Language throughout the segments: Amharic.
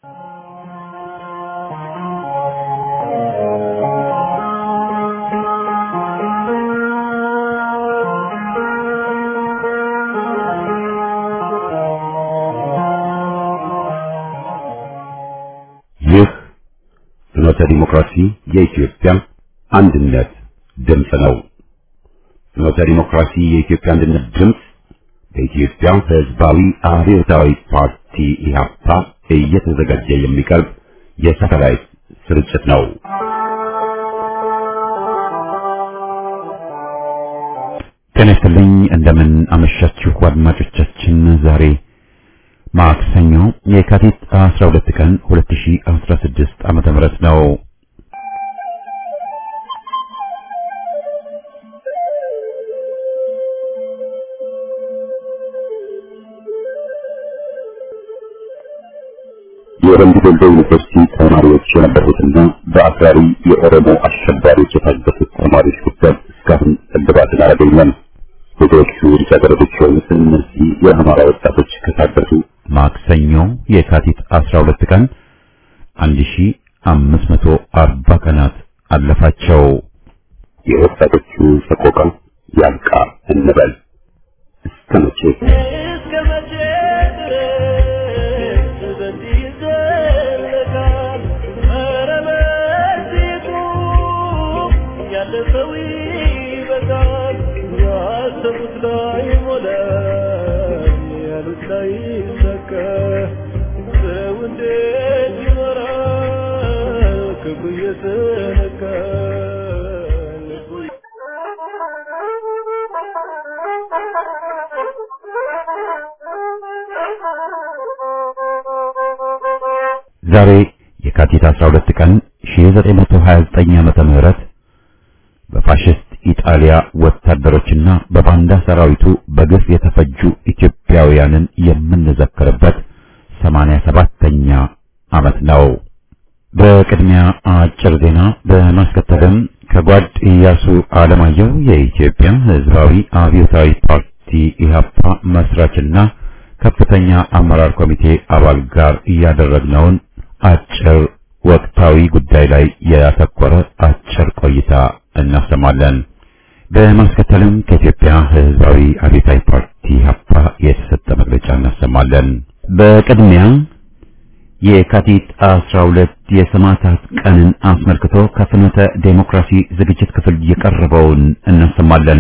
ይህ ፍኖተ ዲሞክራሲ የኢትዮጵያ አንድነት ድምፅ ነው። ፍኖተ ዲሞክራሲ የኢትዮጵያ አንድነት ድምፅ በኢትዮጵያ ሕዝባዊ አብዮታዊ ፓርቲ ኢህአፓ እየተዘጋጀ የሚቀርብ የሳተላይት ስርጭት ነው። ጤና ይስጥልኝ። እንደምን አመሻችሁ አድማጮቻችን። ዛሬ ማክሰኞ የካቲት 12 ቀን 2016 ዓመተ ምህረት ነው። የወረንዲ ዶልዶ ዩኒቨርሲቲ ተማሪዎች የነበሩትና በአክራሪ የኦሮሞ አሸባሪዎች የታገቱት ተማሪዎች ጉዳይ እስካሁን እልባትን አላገኘም። ብዙዎቹ ልጃገረዶች የሆኑት እነዚህ የአማራ ወጣቶች ከታገቱ ማክሰኞ የካቲት 12 ቀን 1540 ቀናት አለፋቸው። የወጣቶቹ ሰቆቃ ያልቃ እንበል እስከ መቼ እስከ መቼ ድረስ በዚህ ይዘለቃል? ኧረ በዚሁ ያለ ሰው ይበቃል። ያሰቡት ላይ ሞላ፣ ያሉት ላይ ሰካ። ሰው እንዴት ይኖራል? ክፉ እየተነካ ልቡ ዛሬ የካቲት 12 ቀን 1929 ዓመተ ምህረት በፋሽስት ኢጣሊያ ወታደሮችና በባንዳ ሰራዊቱ በግፍ የተፈጁ ኢትዮጵያውያንን የምንዘክርበት 87ኛ ዓመት ነው። በቅድሚያ አጭር ዜና በማስከተልም ከጓድ ኢያሱ አለማየሁ የኢትዮጵያ ሕዝባዊ አብዮታዊ ፓርቲ ኢህአፓ መስራችና ከፍተኛ አመራር ኮሚቴ አባል ጋር እያደረግነውን አጭር ወቅታዊ ጉዳይ ላይ ያተኮረ አጭር ቆይታ እናሰማለን። በማስከተልም ከኢትዮጵያ ሕዝባዊ አብዮታዊ ፓርቲ ኢህአፓ የተሰጠ መግለጫ እናሰማለን። በቅድሚያ የካቲት 12 የሰማዕታት ቀንን አስመልክቶ ከፍኖተ ዴሞክራሲ ዝግጅት ክፍል የቀረበውን እናሰማለን።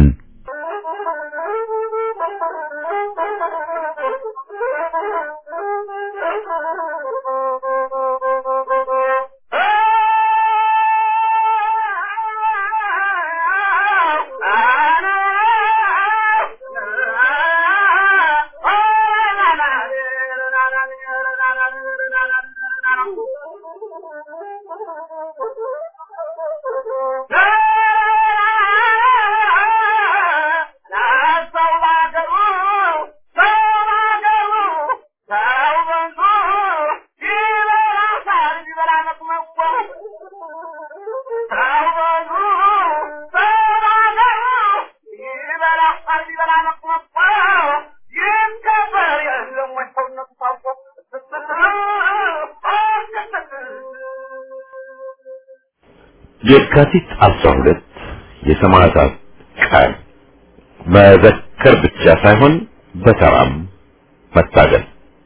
የካቲት 12 የሰማዕታት ቀን መዘከር ብቻ ሳይሆን በተራም መታገል።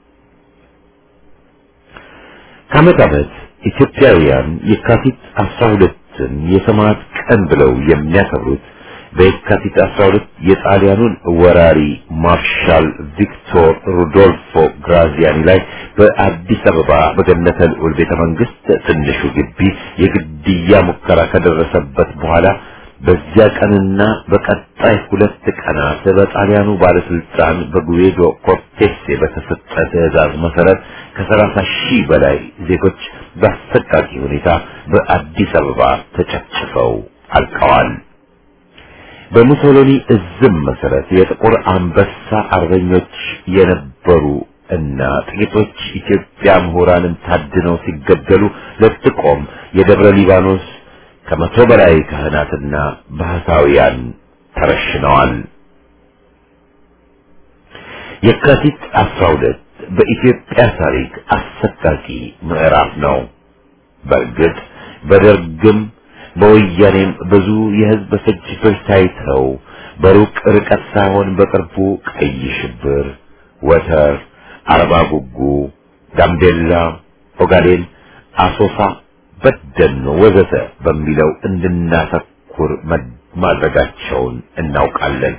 ከዓመት ዓመት ኢትዮጵያውያን የካቲት 12ን የሰማዕት ቀን ብለው የሚያከብሩት በየካቲት 12 የጣሊያኑን ወራሪ ማርሻል ቪክቶር ሩዶልፎ ግራዚያኒ ላይ በአዲስ አበባ በገነተ ልዑል ቤተ መንግስት ትንሹ ግቢ የግድያ ሙከራ ከደረሰበት በኋላ በዚያ ቀንና በቀጣይ ሁለት ቀናት በጣሊያኑ ባለስልጣን በጉዌዶ ኮርቴሴ በተሰጠ ትዕዛዝ መሰረት ከሰላሳ ሺህ በላይ ዜጎች በአሰቃቂ ሁኔታ በአዲስ አበባ ተጨፍጭፈው አልቀዋል። በሙሶሎኒ እዝም መሰረት የጥቁር አንበሳ አርበኞች የነበሩ እና ጥቂቶች ኢትዮጵያ ምሁራንም ታድነው ሲገደሉ ለጥቆም የደብረ ሊባኖስ ከመቶ በላይ ካህናትና ባህታውያን ተረሽነዋል። የካቲት 12 በኢትዮጵያ ታሪክ አሰቃቂ ምዕራፍ ነው። በእርግጥ በደርግም በወያኔም ብዙ የህዝብ ፍጅቶች ታይተው በሩቅ ርቀት ሳይሆን በቅርቡ ቀይ ሽብር፣ ወተር፣ አርባ ጉጉ፣ ጋምቤላ፣ ኦጋዴን፣ አሶሳ፣ በደኖ ወዘተ በሚለው እንድናተኩር ማድረጋቸውን እናውቃለን።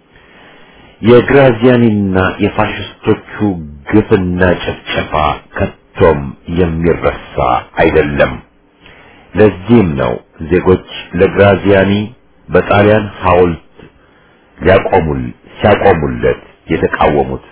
የግራዚያኒና የፋሽስቶቹ ግፍና ጭፍጨፋ ከቶም የሚረሳ አይደለም። ለዚህም ነው ዜጎች ለግራዚያኒ በጣሊያን ሐውልት ሊያቆሙል ሲያቆሙለት የተቃወሙት።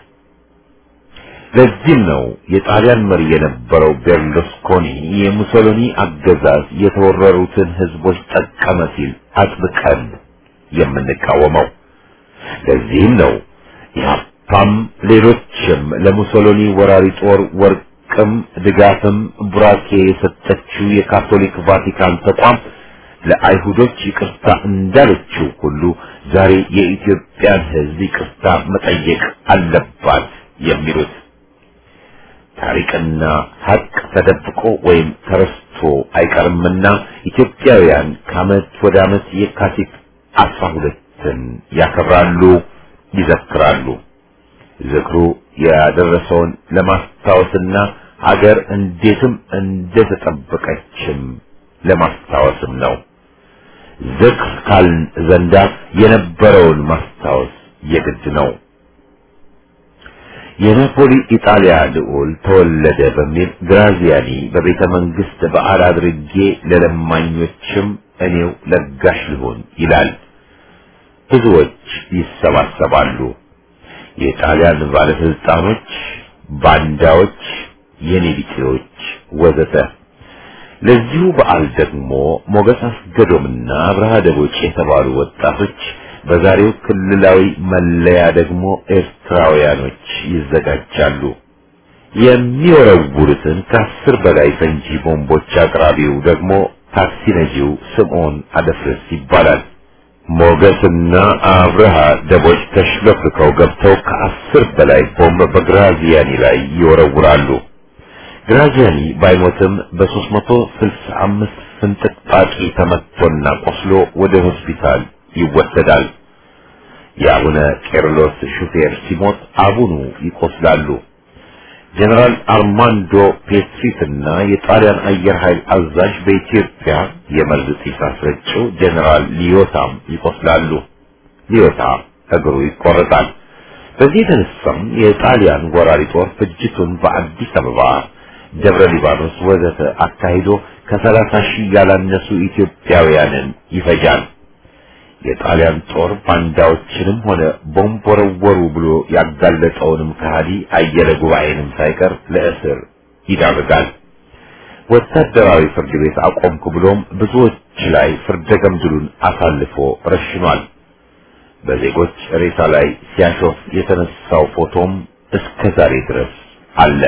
ለዚህም ነው የጣሊያን መሪ የነበረው ቤርሉስኮኒ የሙሶሎኒ አገዛዝ የተወረሩትን ህዝቦች ጠቀመ ሲል አጥብቀን የምንቃወመው። ለዚህም ነው ኢህአፓም ሌሎችም ለሙሶሎኒ ወራሪ ጦር ወርቅም ድጋፍም ቡራኬ የሰጠችው የካቶሊክ ቫቲካን ተቋም ለአይሁዶች ይቅርታ እንዳለችው ሁሉ ዛሬ የኢትዮጵያን ህዝብ ይቅርታ መጠየቅ አለባት የሚሉት ታሪክና ሀቅ ተደብቆ ወይም ተረስቶ አይቀርምና ኢትዮጵያውያን ከዓመት ወደ ዓመት የካቲት አስራ ሁለትን ያከብራሉ፣ ይዘክራሉ። ዝክሩ ያደረሰውን ለማስታወስና ሀገር እንዴትም እንደተጠበቀችም ለማስታወስም ነው። ዝክር ካልን ዘንዳ የነበረውን ማስታወስ የግድ ነው። የናፖሊ ኢጣሊያ ልዑል ተወለደ በሚል ግራዚያኒ በቤተ መንግስት በዓል አድርጌ ለለማኞችም እኔው ለጋሽ ልሆን ይላል። ብዙዎች ይሰባሰባሉ። የጣሊያን ባለስልጣኖች፣ ባንዳዎች፣ የኔቢጤዎች ወዘተ። ለዚሁ በዓል ደግሞ ሞገስ አስገዶምና አብርሃ ደቦጭ የተባሉ ወጣቶች በዛሬው ክልላዊ መለያ ደግሞ ኤርትራውያኖች ይዘጋጃሉ። የሚወረውሩትን ከአስር በላይ ፈንጂ ቦምቦች አቅራቢው ደግሞ ታክሲ ነጂው ስምዖን አደፍርስ ይባላል። ሞገስና አብርሃ ደቦች ተሽለፍርከው ገብተው ከአስር በላይ ቦምብ በግራዚያኒ ላይ ይወረውራሉ። ግራዚያኒ ባይሞትም በሦስት መቶ ስልሳ አምስት ፍንጥቅጣቂ ተመትቶና ቆስሎ ወደ ሆስፒታል ይወሰዳል። የአቡነ ቄርሎስ ሹፌር ሲሞት አቡኑ ይቆስላሉ። ጀነራል አርማንዶ ፔትሪትና የጣሊያን አየር ኃይል አዛዥ በኢትዮጵያ የመርዝ ጢስ አስረጭው ጀነራል ሊዮታም ይቆስላሉ። ሊዮታ እግሩ ይቆረጣል። በዚህ የተነሳም የጣሊያን ወራሪ ጦር ፍጅቱን በአዲስ አበባ፣ ደብረ ሊባኖስ ወዘተ አካሂዶ ከሰላሳ ሺህ ያላነሱ ኢትዮጵያውያንን ይፈጃል። የጣሊያን ጦር ባንዳዎችንም ሆነ ቦምብ ወረወሩ ብሎ ያጋለጠውንም ከሃዲ አየለ ጉባኤንም ሳይቀር ለእስር ይዳርጋል። ወታደራዊ ፍርድ ቤት አቆምኩ ብሎም ብዙዎች ላይ ፍርደ ገምድሉን አሳልፎ ረሽኗል። በዜጎች ሬሳ ላይ ሲያሾፍ የተነሳው ፎቶም እስከ ዛሬ ድረስ አለ።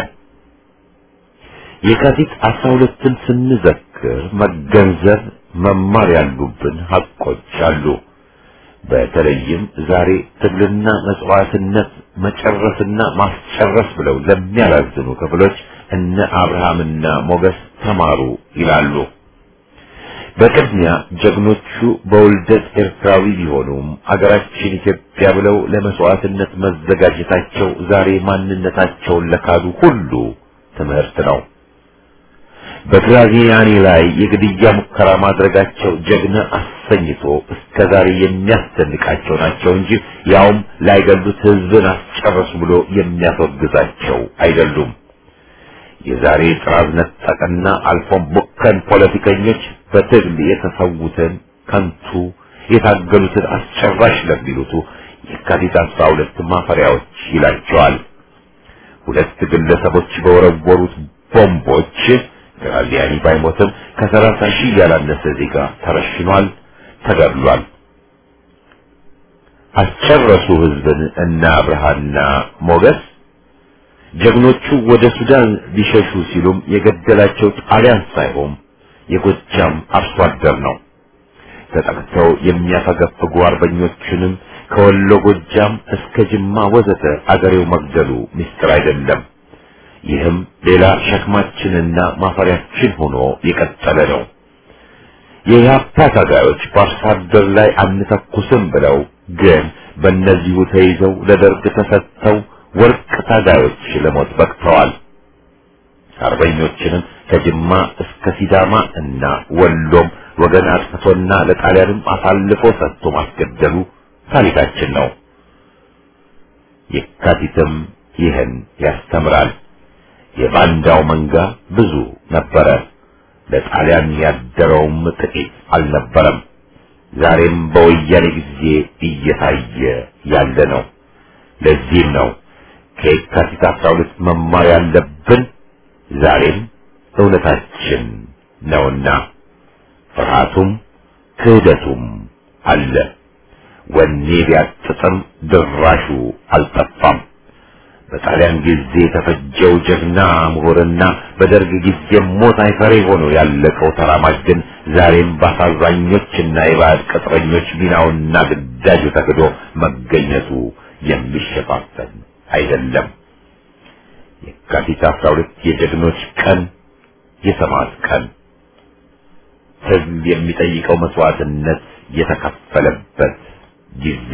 የካቲት አስራ ሁለትን ስንዘክር መገንዘብ መማር ያሉብን ሀቆች አሉ። በተለይም ዛሬ ትግልና መስዋዕትነት መጨረስና ማስጨረስ ብለው ለሚያላዝኑ ክፍሎች እነ አብርሃምና ሞገስ ተማሩ ይላሉ። በቅድሚያ ጀግኖቹ በውልደት ኤርትራዊ ቢሆኑም አገራችን ኢትዮጵያ ብለው ለመስዋዕትነት መዘጋጀታቸው ዛሬ ማንነታቸውን ለካዱ ሁሉ ትምህርት ነው። በግራዚያኒ ላይ የግድያ ሙከራ ማድረጋቸው ጀግና አሰኝቶ እስከ ዛሬ የሚያስደንቃቸው ናቸው እንጂ ያውም ላይገሉት ሕዝብን አስጨረሱ ብሎ የሚያስወግዛቸው አይደሉም። የዛሬ ጥራዝ ነጠቅና አልፎም ቡከን ፖለቲከኞች በትግል የተሰዉትን ከንቱ የታገሉትን አስጨራሽ ለሚሉቱ የካቲት አስራ ሁለት ማፈሪያዎች ይላቸዋል። ሁለት ግለሰቦች በወረወሩት ቦምቦች ግራዚያኒ ባይሞትም ከሰላሳ ሺህ ያላነሰ ዜጋ ተረሽኗል፣ ተገድሏል። አስጨረሱ ህዝብን እና አብርሃና ሞገስ ጀግኖቹ ወደ ሱዳን ሊሸሹ ሲሉም የገደላቸው ጣሊያን ሳይሆን የጎጃም አርሶ አደር ነው። ተጠቅተው የሚያፈገፍጉ አርበኞችንም ከወሎ ጎጃም እስከ ጅማ ወዘተ አገሬው መግደሉ ምስጢር አይደለም። ይህም ሌላ ሸክማችንና ማፈሪያችን ሆኖ የቀጠለ ነው። የኢህአፓ ታጋዮች በአርሶ አደር ላይ አንተኩስም ብለው ግን በእነዚሁ ተይዘው ለደርግ ተሰጥተው ወርቅ ታጋዮች ለሞት በቅተዋል። አርበኞችንም ከጅማ እስከ ሲዳማ እና ወሎም ወገን አጥፍቶና ለጣሊያንም አሳልፎ ሰጥቶ ማስገደሉ ታሪካችን ነው። የካቲትም ይህን ያስተምራል። የባንዳው መንጋ ብዙ ነበረ። ለጣሊያን ያደረውም ጥቂት አልነበረም። ዛሬም በወያኔ ጊዜ እየታየ ያለ ነው። ለዚህም ነው ከየካቲት አስራ ሁለት መማር ያለብን ዛሬም እውነታችን ነውና ፍርሃቱም ክህደቱም አለ። ወኔ ቢያጥጥም ድራሹ አልጠፋም። በጣሊያን ጊዜ የተፈጀው ጀግና ምሁርና በደርግ ጊዜ ሞት አይፈሬ ሆኖ ያለቀው ተራማጅ ግን ዛሬም በአሳዛኞችና የባዕድ ቅጥረኞች ሚናውና ግዳጁ ተክዶ መገኘቱ የሚሸፋፈን አይደለም። የካቲት አስራ ሁለት የጀግኖች ቀን፣ የሰማዕት ቀን፣ ሕዝብ የሚጠይቀው መስዋዕትነት የተከፈለበት ጊዜ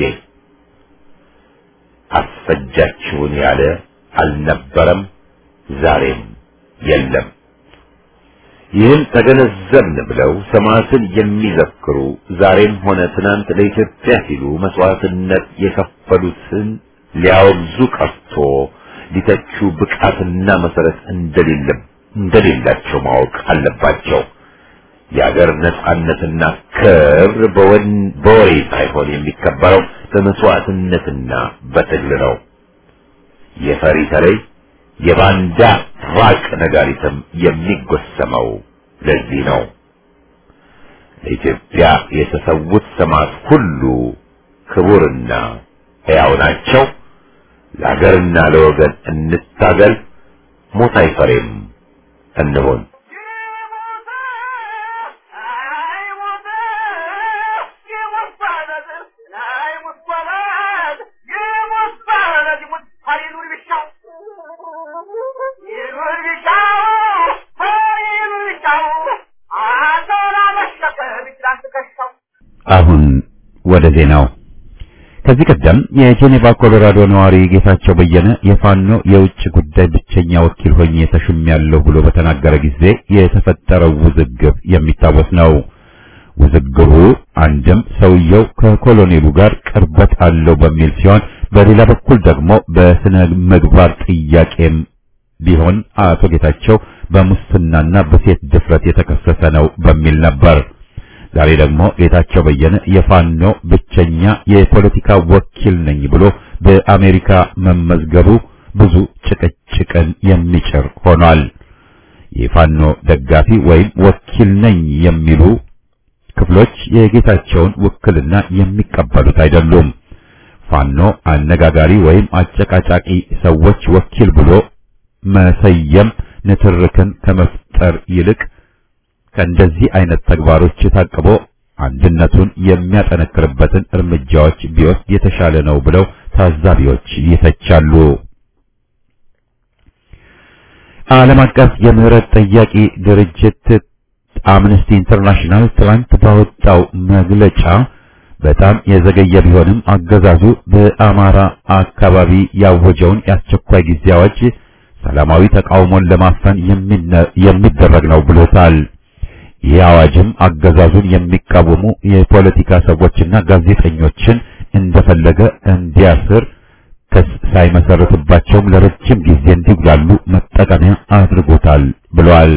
አስፈጃችሁን ያለ አልነበረም፣ ዛሬም የለም። ይህን ተገነዘብን ብለው ሰማዕትን የሚዘክሩ ዛሬም ሆነ ትናንት ለኢትዮጵያ ሲሉ መስዋዕትነት የከፈሉትን ሊያወግዙ ቀርቶ ሊተቹ ብቃትና መሰረት እንደሌለ እንደሌላቸው ማወቅ አለባቸው። የአገር ነጻነትና ክብር በወሬ ሳይሆን የሚከበረው በመስዋዕትነትና በትግል ነው። የፈሪ ተለይ የባንዳ ራቅ ነጋሪትም የሚጎሰመው ለዚህ ነው። ለኢትዮጵያ የተሰዉት ሰማዕት ሁሉ ክቡርና ሕያው ናቸው። ለሀገርና ለወገን እንታገል፣ ሞት አይፈሬም እንሆን። አሁን ወደ ዜናው። ከዚህ ቀደም የጄኔቫ ኮሎራዶ ነዋሪ ጌታቸው በየነ የፋኖ የውጭ ጉዳይ ብቸኛ ወኪል ሆኜ ተሹሜያለሁ ብሎ በተናገረ ጊዜ የተፈጠረው ውዝግብ የሚታወስ ነው። ውዝግቡ አንድም ሰውየው ከኮሎኔሉ ጋር ቅርበት አለው በሚል ሲሆን፣ በሌላ በኩል ደግሞ በስነ ምግባር ጥያቄም ቢሆን አቶ ጌታቸው በሙስናና በሴት ድፍረት የተከሰሰ ነው በሚል ነበር። ዛሬ ደግሞ ጌታቸው በየነ የፋኖ ብቸኛ የፖለቲካ ወኪል ነኝ ብሎ በአሜሪካ መመዝገቡ ብዙ ጭቅጭቅን የሚጭር ሆኗል። የፋኖ ደጋፊ ወይም ወኪል ነኝ የሚሉ ክፍሎች የጌታቸውን ውክልና የሚቀበሉት አይደሉም። ፋኖ አነጋጋሪ ወይም አጨቃጫቂ ሰዎች ወኪል ብሎ መሰየም ንትርክን ከመፍጠር ይልቅ ከእንደዚህ አይነት ተግባሮች ታቅቦ አንድነቱን የሚያጠነክርበትን እርምጃዎች ቢወስድ የተሻለ ነው ብለው ታዛቢዎች ይተቻሉ። ዓለም አቀፍ የምህረት ጠያቂ ድርጅት አምነስቲ ኢንተርናሽናል ትናንት ባወጣው መግለጫ በጣም የዘገየ ቢሆንም አገዛዙ በአማራ አካባቢ ያወጀውን የአስቸኳይ ጊዜ አዋጅ ሰላማዊ ተቃውሞን ለማፈን የሚደረግ ነው ብሎታል። ይህ አዋጅም አገዛዙን የሚቃወሙ የፖለቲካ ሰዎችና ጋዜጠኞችን እንደፈለገ እንዲያስር ክስ ሳይመሰርትባቸውም ለረጅም ጊዜ እንዲጉላሉ መጠቀሚያ አድርጎታል ብሏል።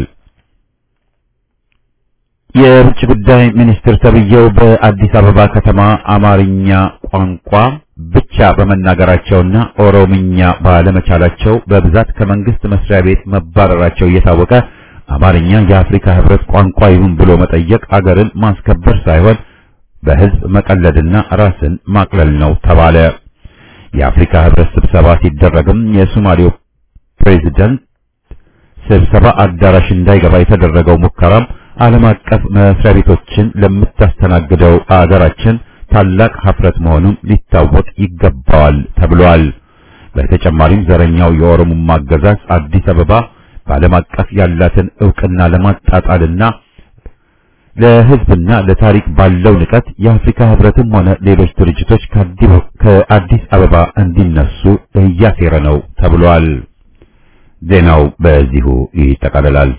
የውጭ ጉዳይ ሚኒስትር ተብዬው በአዲስ አበባ ከተማ አማርኛ ቋንቋ ብቻ በመናገራቸውና ኦሮምኛ ባለመቻላቸው በብዛት ከመንግስት መስሪያ ቤት መባረራቸው እየታወቀ አማርኛ የአፍሪካ ህብረት ቋንቋ ይሁን ብሎ መጠየቅ አገርን ማስከበር ሳይሆን በህዝብ መቀለድና ራስን ማቅለል ነው ተባለ። የአፍሪካ ህብረት ስብሰባ ሲደረግም የሶማሌው ፕሬዝዳንት ስብሰባ አዳራሽ እንዳይገባ የተደረገው ሙከራም ዓለም አቀፍ መስሪያ ቤቶችን ለምታስተናግደው አገራችን ታላቅ ሀፍረት መሆኑን ሊታወቅ ይገባዋል ተብሏል። በተጨማሪም ዘረኛው የኦሮሞማ አገዛዝ አዲስ አበባ በዓለም አቀፍ ያላትን ዕውቅና ለማጣጣልና ለሕዝብና ለታሪክ ባለው ንቀት የአፍሪካ ሕብረትም ሆነ ሌሎች ድርጅቶች ከአዲስ አበባ እንዲነሱ እያሴረ ነው ተብሏል። ዜናው በዚሁ ይጠቃልላል።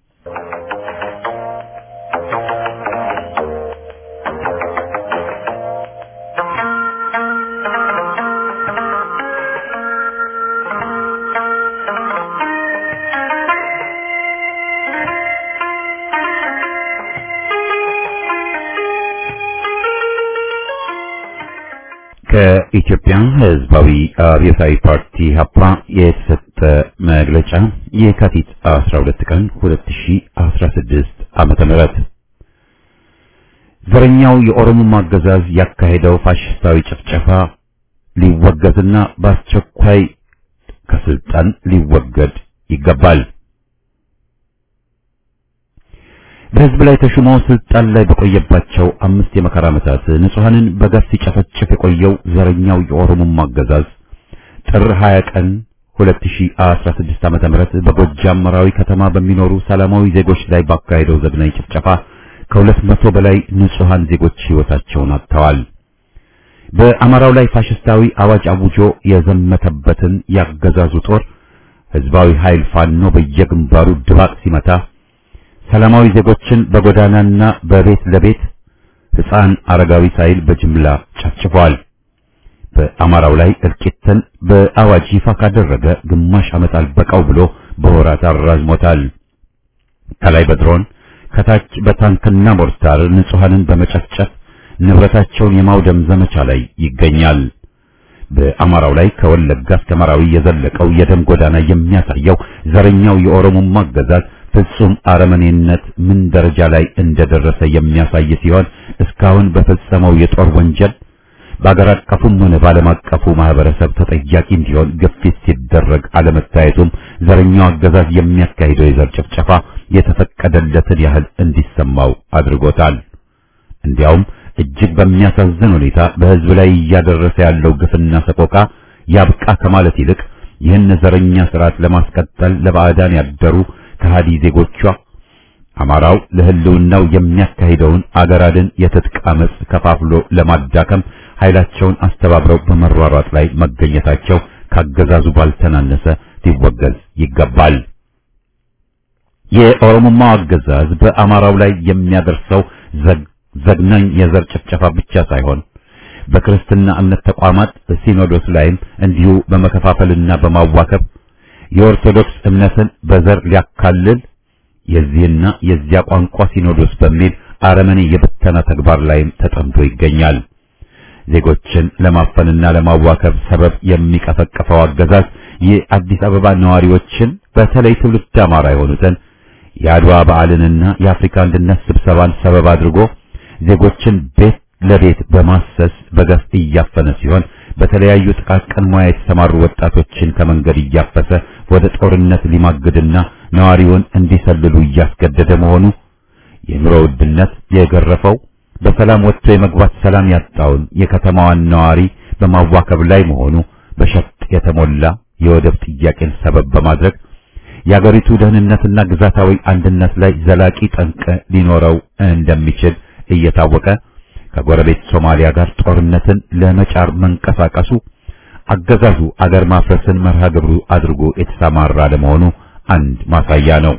ከኢትዮጵያ ሕዝባዊ አብዮታዊ ፓርቲ ሀፓ የተሰጠ መግለጫ የካቲት 12 ቀን 2016 ዓመተ ምህረት ዘረኛው የኦሮሞ አገዛዝ ያካሄደው ፋሽስታዊ ጭፍጨፋ ሊወገዝና በአስቸኳይ ከስልጣን ሊወገድ ይገባል። በህዝብ ላይ ተሹሞ ስልጣን ላይ በቆየባቸው አምስት የመከራ ዓመታት ንጹሐንን በገፍ ሲጨፈጭፍ የቆየው ዘረኛው የኦሮሞማ አገዛዝ ጥር 20 ቀን 2016 ዓመተ ምህረት በጎጃም መራዊ ከተማ በሚኖሩ ሰላማዊ ዜጎች ላይ ባካሄደው ዘግናኝ ጭፍጨፋ ከሁለት መቶ በላይ ንጹሐን ዜጎች ሕይወታቸውን አጥተዋል። በአማራው ላይ ፋሽስታዊ አዋጅ አውጆ የዘመተበትን ያገዛዙ ጦር ህዝባዊ ኃይል ፋኖ በየግንባሩ ድባቅ ሲመታ ሰላማዊ ዜጎችን በጎዳናና በቤት ለቤት ሕፃን አረጋዊ ሳይል በጅምላ ጨፍጭፏል። በአማራው ላይ እልቂትን በአዋጅ ይፋ ካደረገ ግማሽ ዓመት አልበቃው ብሎ በወራት አራዝሞታል። ከላይ በድሮን ከታች በታንክና ሞርታር ንጹሐንን በመጨፍጨፍ ንብረታቸውን የማውደም ዘመቻ ላይ ይገኛል። በአማራው ላይ ከወለጋ እስከ መራዊ የዘለቀው የደም ጎዳና የሚያሳየው ዘረኛው የኦሮሞማ አገዛዝ ፍጹም አረመኔነት ምን ደረጃ ላይ እንደደረሰ የሚያሳይ ሲሆን እስካሁን በፈጸመው የጦር ወንጀል በአገር አቀፉም ሆነ በዓለም አቀፉ ማህበረሰብ ተጠያቂ እንዲሆን ግፊት ሲደረግ አለመታየቱም ዘረኛው አገዛዝ የሚያካሂደው የዘር ጭፍጨፋ የተፈቀደለትን ያህል እንዲሰማው አድርጎታል። እንዲያውም እጅግ በሚያሳዝን ሁኔታ በሕዝብ ላይ እያደረሰ ያለው ግፍና ሰቆቃ ያብቃ ከማለት ይልቅ ይህን ዘረኛ ስርዓት ለማስቀጠል ለባዕዳን ያደሩ ከሃዲ ዜጎቿ አማራው ለህልውናው የሚያካሂደውን አገር አድን የትጥቅ አመጽ ከፋፍሎ ለማዳከም ኃይላቸውን አስተባብረው በመሯሯጥ ላይ መገኘታቸው ካገዛዙ ባልተናነሰ ሊወገዝ ይገባል። የኦሮሞማው አገዛዝ በአማራው ላይ የሚያደርሰው ዘግናኝ የዘር ጭፍጨፋ ብቻ ሳይሆን በክርስትና እምነት ተቋማት ሲኖዶስ ላይም እንዲሁ በመከፋፈልና በማዋከብ የኦርቶዶክስ እምነትን በዘር ሊያካልል የዚህና የዚያ ቋንቋ ሲኖዶስ በሚል አረመኔ የብተና ተግባር ላይም ተጠምዶ ይገኛል። ዜጎችን ለማፈንና ለማዋከብ ሰበብ የሚቀፈቅፈው አገዛዝ የአዲስ አበባ ነዋሪዎችን በተለይ ትውልድ አማራ የሆኑትን የአድዋ በዓልንና የአፍሪካ አንድነት ስብሰባን ሰበብ አድርጎ ዜጎችን ቤት ለቤት በማሰስ በገፍ እያፈነ ሲሆን በተለያዩ ጥቃቅን ሙያ የተሰማሩ ወጣቶችን ከመንገድ እያፈሰ ወደ ጦርነት ሊማግድና ነዋሪውን እንዲሰልሉ እያስገደደ መሆኑ የኑሮ ውድነት የገረፈው በሰላም ወጥቶ የመግባት ሰላም ያጣውን የከተማዋን ነዋሪ በማዋከብ ላይ መሆኑ በሸፍጥ የተሞላ የወደብ ጥያቄን ሰበብ በማድረግ የአገሪቱ ደህንነትና ግዛታዊ አንድነት ላይ ዘላቂ ጠንቅ ሊኖረው እንደሚችል እየታወቀ ከጎረቤት ሶማሊያ ጋር ጦርነትን ለመጫር መንቀሳቀሱ አገዛዙ አገር ማፍረስን መርሃ ግብሩ አድርጎ የተሰማራ ለመሆኑ አንድ ማሳያ ነው።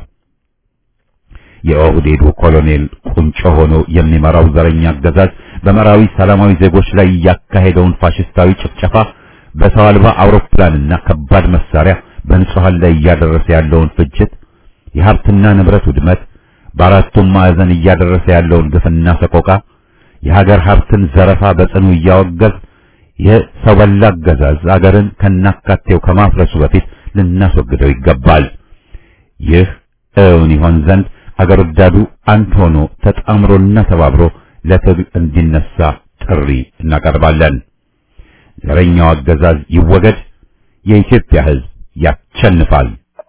የኦህዴዱ ኮሎኔል ቁንጮ ሆኖ የሚመራው ዘረኛ አገዛዝ በመራዊ ሰላማዊ ዜጎች ላይ ያካሄደውን ፋሽስታዊ ጭፍጨፋ በሰው አልባ አውሮፕላንና ከባድ መሳሪያ በንጹሃን ላይ እያደረሰ ያለውን ፍጅት፣ የሀብትና ንብረት ውድመት፣ በአራቱም ማዕዘን እያደረሰ ያለውን ግፍና ሰቆቃ፣ የሀገር ሀብትን ዘረፋ በጽኑ እያወገዝ የሰው በላ አገዛዝ አገርን ከናካቴው ከማፍረሱ በፊት ልናስወግደው ይገባል። ይህ እውን ይሆን ዘንድ አገር ወዳዱ አንድ ሆኖ ተጣምሮና ተባብሮ ለትግል እንዲነሳ ጥሪ እናቀርባለን። ዘረኛው አገዛዝ ይወገድ። የኢትዮጵያ ሕዝብ ያሸንፋል።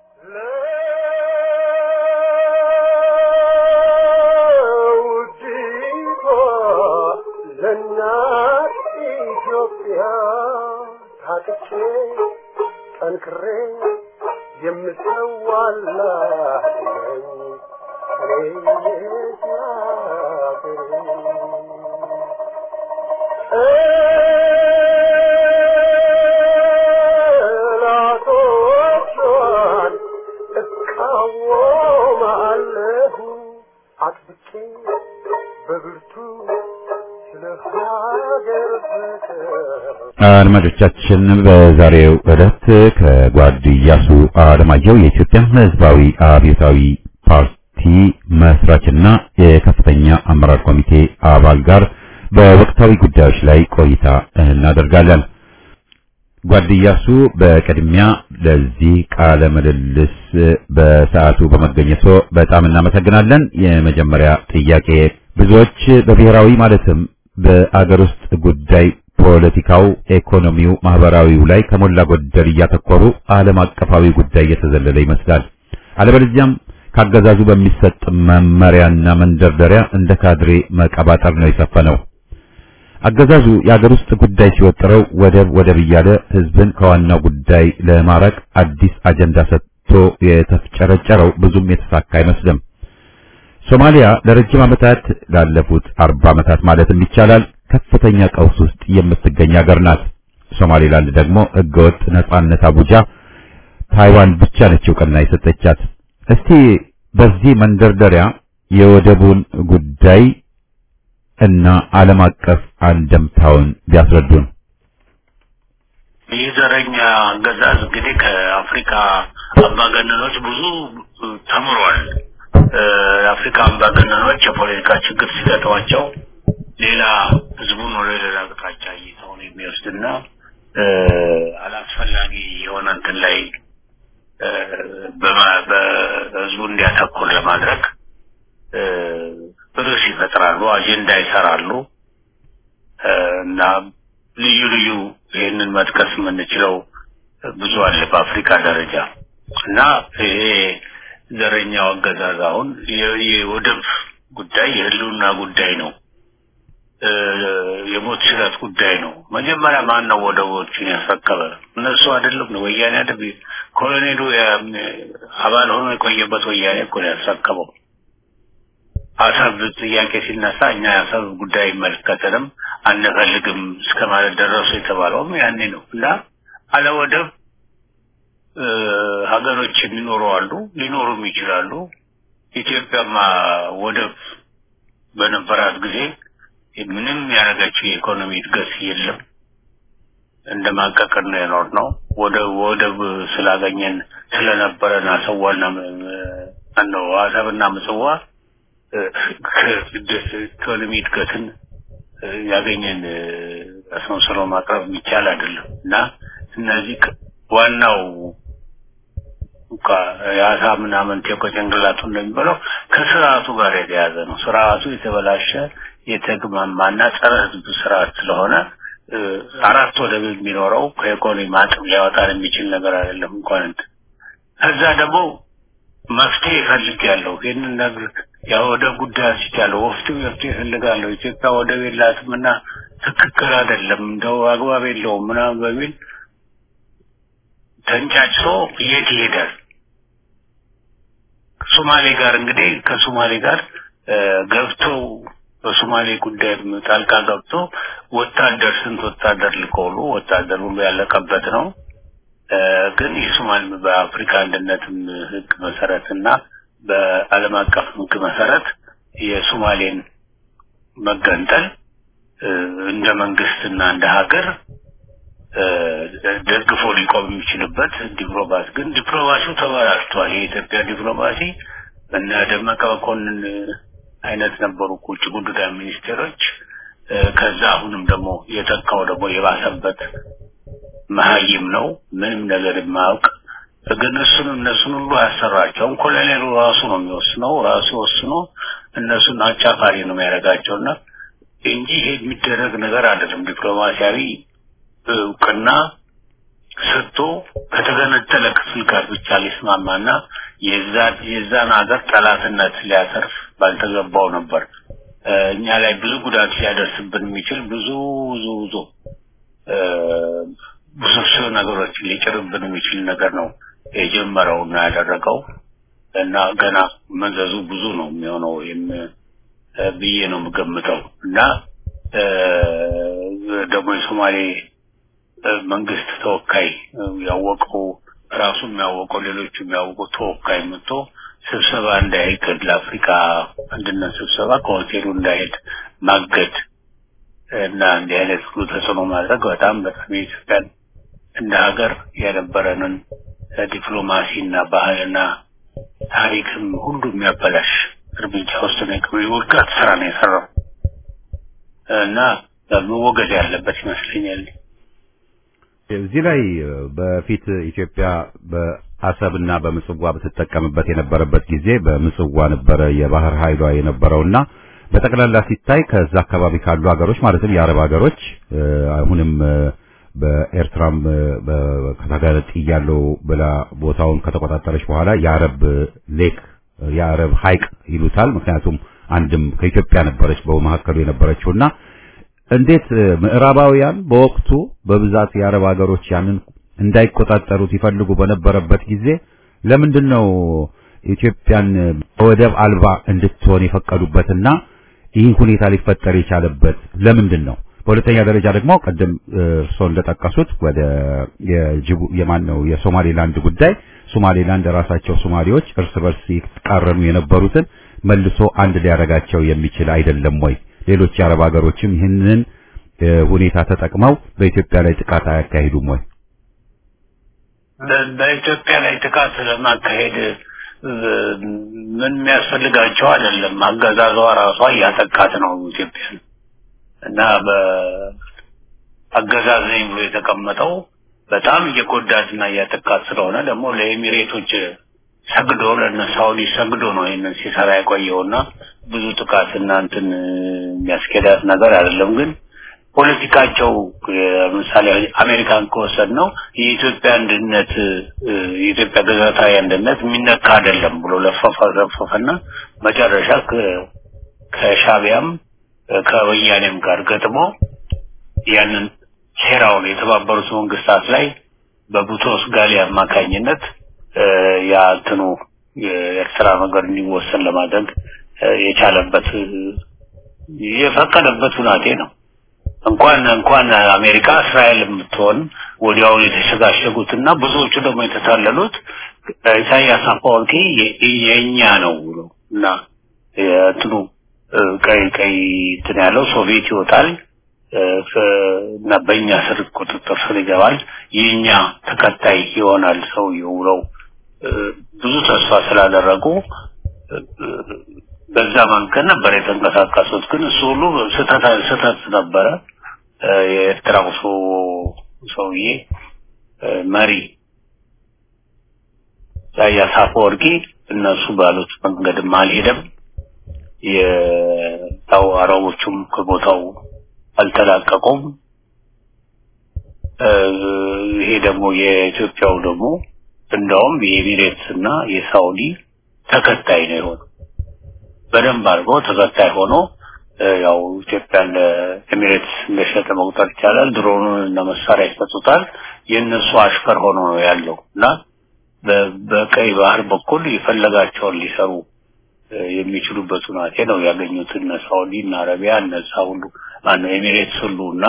ለውዲቷ ለእናት ኢትዮጵያ ታጥቄ እቃወማለሁ አጥብቄ በብርቱ ስለ ሀገር ፍቅር አድማጮቻችን በዛሬው ዕለት ከጓድ ኢያሱ አለማየሁ የኢትዮጵያ ሕዝባዊ አብዮታዊ ፓርቲ መስራችና የከፍተኛ አመራር ኮሚቴ አባል ጋር በወቅታዊ ጉዳዮች ላይ ቆይታ እናደርጋለን። ጓድ ኢያሱ በቅድሚያ ለዚህ ቃለ ምልልስ በሰዓቱ በመገኘቶ በጣም እናመሰግናለን። የመጀመሪያ ጥያቄ ብዙዎች በብሔራዊ ማለትም በአገር ውስጥ ጉዳይ ፖለቲካው፣ ኢኮኖሚው፣ ማህበራዊው ላይ ከሞላ ጎደል እያተኮሩ ዓለም አቀፋዊ ጉዳይ እየተዘለለ ይመስላል። አለበለዚያም ካገዛዙ በሚሰጥ መመሪያና መንደርደሪያ እንደ ካድሬ መቀባጠር ነው የሰፈነው። አገዛዙ የአገር ውስጥ ጉዳይ ሲወጥረው ወደብ ወደብ እያለ ህዝብን ከዋናው ጉዳይ ለማራቅ አዲስ አጀንዳ ሰጥቶ የተፍጨረጨረው ብዙም የተሳካ አይመስልም። ሶማሊያ ለረጅም ዓመታት ላለፉት አርባ ዓመታት ማለትም ይቻላል ከፍተኛ ቀውስ ውስጥ የምትገኝ ሀገር ናት። ሶማሌላንድ ደግሞ ህገወጥ ነጻነት አቡጃ ታይዋን ብቻ ነች እውቅና የሰጠቻት። እስቲ በዚህ መንደርደሪያ የወደቡን ጉዳይ እና ዓለም አቀፍ አንደምታውን ቢያስረዱን። ይህ ዘረኛ አገዛዝ እንግዲህ ከአፍሪካ አምባገነኖች ብዙ ተምሯል። የአፍሪካ አምባገነኖች የፖለቲካ ችግር ሲገጥማቸው ሌላ ህዝቡን ወደ ሌላ አቅጣጫ እይታውን የሚወስድና አላስፈላጊ የሆነ እንትን ላይ በህዝቡ እንዲያተኩር ለማድረግ ርዕስ ይፈጥራሉ፣ አጀንዳ ይሰራሉ እና ልዩ ልዩ ይህንን መጥቀስ የምንችለው ብዙ አለ በአፍሪካ ደረጃ እና ይሄ ዘረኛው አገዛዝ አሁን የወደብ ጉዳይ የህልውና ጉዳይ ነው። የሞት ሽረት ጉዳይ ነው። መጀመሪያ ማን ነው ወደቦችን ያስረከበ? እነሱ አይደለም ነው ወያኔ አይደል? ኮሎኔሉ አባል ሆኖ የቆየበት ወያኔ እኮ ነው ያስረከበው። አሰብ ጥያቄ ሲነሳ እኛ የአሰብ ጉዳይ አይመለከተንም አንፈልግም እስከ ማለት ደረሱ የተባለውም ያኔ ነው እና አለ ወደብ ሀገሮች የሚኖሩ አሉ፣ ሊኖሩም ይችላሉ። ኢትዮጵያማ ወደብ በነበራት ጊዜ ምንም ያደረገችው የኢኮኖሚ እድገት የለም። እንደ ማቀቅር ነው የኖር ነው። ወደብ ወደብ ስላገኘን ስለነበረን አሰዋና ነው አሰብና ምጽዋ ኢኮኖሚ እድገትን ያገኘን አስመስሎ ማቅረብ የሚቻል አይደለም እና እነዚህ ዋናው እንኳ የአሳ ምናምን ቴኮ ጭንቅላቱ እንደሚባለው ከስርዓቱ ጋር የተያዘ ነው። ስርዓቱ የተበላሸ የተግማማና ጸረ ህዝብ ስርዓት ስለሆነ አራት ወደብ የሚኖረው ከኢኮኖሚ ማጥም ሊያወጣን የሚችል ነገር አይደለም። እንኳን እንትን ከዛ ደግሞ መፍትሄ እፈልጋለሁ ይህንን ነገር የወደብ ጉዳይ አንስቻለሁ። ወፍትው መፍትሄ እፈልጋለሁ። ኢትዮጵያ ወደብ የላትም እና ትክክል አይደለም እንደው አግባብ የለውም ምናምን በሚል ተንጫጭቶ የት ይሄዳል? ሶማሌ ጋር እንግዲህ ከሶማሌ ጋር ገብተው በሶማሌ ጉዳይ ጣልቃ ገብቶ ወታደር ስንት ወታደር ልከውሉ ወታደር ሁሉ ያለቀበት ነው። ግን የሶማሌ በአፍሪካ አንድነትም ህግ መሰረትና በዓለም አቀፍ ህግ መሰረት የሶማሌን መገንጠል እንደ መንግስትና እንደ ሀገር ደግፎ ሊቆም የሚችልበት ዲፕሎማሲ ግን ዲፕሎማሲው ተበላሽቷል። የኢትዮጵያ ዲፕሎማሲ እነ ደመቀ መኮንን አይነት ነበሩ ውጭ ጉዳይ ሚኒስቴሮች። ከዛ አሁንም ደግሞ የተካው ደግሞ የባሰበት መሀይም ነው፣ ምንም ነገር የማያውቅ ግን እሱን እነሱን ሁሉ አያሰራቸውም። ኮሎኔሉ ራሱ ነው የሚወስነው፣ ራሱ ወስኖ እነሱን አጫፋሪ ነው የሚያደርጋቸውና እንጂ ይሄ የሚደረግ ነገር አይደለም። ዲፕሎማሲያዊ እውቅና ሰጥቶ ከተገነጠለ ክፍል ጋር ብቻ ሊስማማና የዛን የዛን ሀገር ጠላትነት ሊያተርፍ ባልተገባው ነበር። እኛ ላይ ብዙ ጉዳት ሊያደርስብን የሚችል ብዙ ብዙ ብዙ ውስብስብ ነገሮችን ሊጭርብን የሚችል ነገር ነው የጀመረውና ያደረገው እና ገና መዘዙ ብዙ ነው የሚሆነው ብዬ ነው የምገምተው እና ደግሞ የሶማሌ መንግስት ተወካይ ያወቀው ራሱ የሚያወቀው ሌሎቹ የሚያውቀው ተወካይ መጥቶ ስብሰባ እንዳይሄድ ለአፍሪካ አንድነት ስብሰባ ከሆቴሉ እንዳይሄድ ማገድ እና እንዲህ አይነት ሁሉ ተጽዕኖ ማድረግ በጣም በጣም የኢትዮጵያን እንደ ሀገር የነበረንን ዲፕሎማሲና ባህልና ታሪክም ሁሉ የሚያበላሽ እርምጃ ውስጥ ነው የውድቀት ስራ ነው የሰራው እና መወገድ ያለበት ይመስለኛል። እዚህ ላይ በፊት ኢትዮጵያ በአሰብና በምጽዋ በትጠቀምበት የነበረበት ጊዜ በምጽዋ ነበረ የባህር ኃይሏ የነበረውና በጠቅላላ ሲታይ ከዛ አካባቢ ካሉ ሀገሮች ማለትም የአረብ ሀገሮች አሁንም በኤርትራም ከተጋለጥ ያለው ብላ ቦታውን ከተቆጣጠረች በኋላ የአረብ ሌክ የአረብ ሐይቅ ይሉታል። ምክንያቱም አንድም ከኢትዮጵያ ነበረች በመካከሉ የነበረችውና እንዴት ምዕራባውያን በወቅቱ በብዛት የአረብ ሀገሮች ያንን እንዳይቆጣጠሩት ይፈልጉ በነበረበት ጊዜ ለምንድን ነው ኢትዮጵያን ወደብ አልባ እንድትሆን የፈቀዱበትና ይህ ሁኔታ ሊፈጠር የቻለበት ለምንድን ነው? በሁለተኛ ደረጃ ደግሞ ቅድም እርስዎ እንደጠቀሱት ወደ የጅቡ የማን ነው የሶማሌላንድ ጉዳይ ሶማሌላንድ ራሳቸው ሶማሌዎች እርስ በርስ ይቃረኑ የነበሩትን መልሶ አንድ ሊያደርጋቸው የሚችል አይደለም ወይ? ሌሎች የአረብ ሀገሮችም ይህንን ሁኔታ ተጠቅመው በኢትዮጵያ ላይ ጥቃት አያካሂዱም ወይ? በኢትዮጵያ ላይ ጥቃት ለማካሄድ ምን የሚያስፈልጋቸው አይደለም። አገዛዟ ራሷ እያጠቃት ነው ኢትዮጵያን እና በአገዛዝ ነኝ ብሎ የተቀመጠው በጣም እየጎዳትና እያጠቃት ስለሆነ ደግሞ ለኤሚሬቶች ሰግዶ ለእነ ሳውዲ ሰግዶ ነው ይህንን ሲሰራ የቆየውና ብዙ ጥቃት እና እንትን የሚያስኬዳት ነገር አይደለም። ግን ፖለቲካቸው ለምሳሌ አሜሪካን ከወሰድ ነው የኢትዮጵያ አንድነት የኢትዮጵያ ግዛታዊ አንድነት የሚነካ አይደለም ብሎ ለፈፈ ለፈፈና መጨረሻ ከሻቢያም ከወያኔም ጋር ገጥሞ ያንን ሴራውን የተባበሩት መንግስታት ላይ በቡትሮስ ጋሊ አማካኝነት ያ እንትኑ የኤርትራ ነገር እንዲወሰን ለማድረግ የቻለበት የፈቀደበት ሁናቴ ነው። እንኳን እንኳን አሜሪካ እስራኤል የምትሆን ወዲያውን የተሸጋሸጉትና ብዙዎቹ ደግሞ የተታለሉት ኢሳያስ አፈወርቂ የእኛ ነው ብሎ እና እንትኑ ቀይ ቀይ እንትን ያለው ሶቪየት ይወጣል እና በእኛ ስር ቁጥጥር ስር ይገባል፣ የእኛ ተከታይ ይሆናል ሰውየው ብለው ብዙ ተስፋ ስላደረጉ በዛ መንገድ ነበር የተንቀሳቀሱት። ግን እሱ ሁሉ ስህተት ስህተት ነበረ። የኤርትራው ሰው ሰውዬ መሪ ኢሳያስ አፈወርቂ እነሱ ባሉት መንገድም አልሄደም። የታው አረቦቹም ከቦታው አልተላቀቁም። ይሄ ደግሞ የኢትዮጵያው ደግሞ እንደውም የኤሚሬትስ እና የሳውዲ ተከታይ ነው የሆነው። በደንብ አድርጎ ተከታይ ሆኖ ያው ኢትዮጵያን ለኤሚሬትስ እንደሸጠ መቁጠር ይቻላል። ድሮኑን እና መሳሪያ ይሰጡታል። የእነሱ አሽከር ሆኖ ነው ያለው እና በቀይ ባህር በኩል የፈለጋቸውን ሊሰሩ የሚችሉበት ሁናቴ ነው ያገኙት። እነ ሳውዲ እና አረቢያ እነዛ ሁሉ ማነው ኤሚሬትስ ሁሉ እና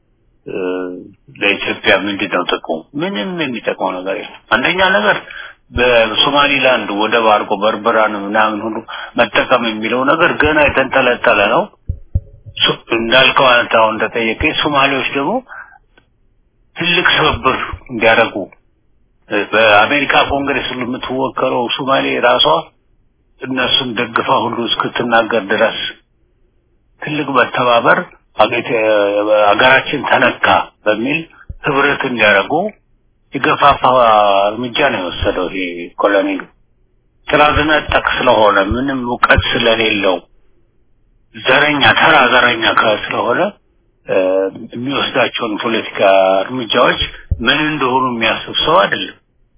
ለኢትዮጵያ ምንድን ነው ጥቅሙ? ምንም የሚጠቅመው ነገር የለም። አንደኛ ነገር በሶማሊላንድ ወደብ አድርጎ በርበራን ምናምን ሁሉ መጠቀም የሚለው ነገር ገና የተንጠለጠለ ነው። እንዳልከው አንተ አሁን እንደጠየቀኝ ሶማሌዎች ደግሞ ትልቅ ትብብር እንዲያደርጉ በአሜሪካ ኮንግሬስ ሁሉ የምትወከረው ሶማሌ ራሷ እነሱን ደግፋ ሁሉ እስክትናገር ድረስ ትልቅ መተባበር ሀገራችን ተነካ በሚል ህብረት እንዲያደርጉ የገፋፋ እርምጃ ነው የወሰደው። ይሄ ኮሎኔሉ ጥራዝ ነጠቅ ስለሆነ ምንም እውቀት ስለሌለው ዘረኛ ተራ ዘረኛ ስለሆነ የሚወስዳቸውን ፖለቲካ እርምጃዎች ምን እንደሆኑ የሚያስብ ሰው አይደለም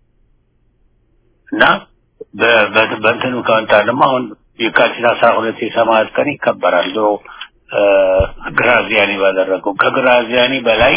እና በእንትኑ ከመጣ ደግሞ አሁን የካቲት አስራ ሁለት የሰማዕት ቀን ይከበራል። ድሮ ግራዚያኒ ባደረገው ከግራዚያኒ በላይ